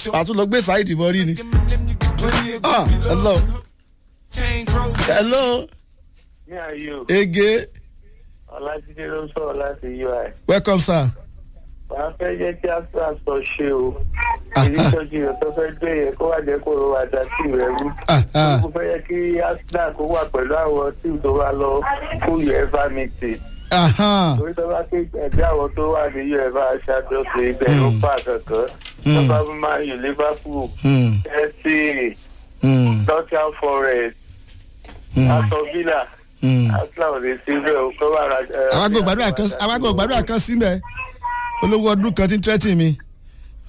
àtún lọ gbé sáìdì mọ́ rí ni. ah hello hello ní ayé o ege ọlájídé ló ń sọ̀rọ̀ láti ui welcome sir. wàá fẹ́ jẹ́ kí astra sọ ṣe o Ah, èyí ah. tọ́jú rẹ̀ tó fẹ́ gbé yẹn kó wà jẹ́ kó ro àdá sí rẹ̀ rú. Ah, ah. mo fẹ́ yẹ kí astra kó wà pẹ̀lú àwọn tí tó wà lọ fún uefa meeting Ahan. torí tó bá ké ẹgbẹ́ àwọn tó wà ní uefa ṣàtúnṣe ibẹ̀ ló pa kankan tó bá máa yù liverpool Hmm, chelsea hmm, nottingham forest hmm, aston villa hmm. astra ò lè sí bẹ́ẹ̀ o kó wà ra. àwọn àgbò gbàdúrà kan àwọn àgbò gbàdúrà kan sí mẹ́ olówó ọdún kan tí ń tẹ́tì mi.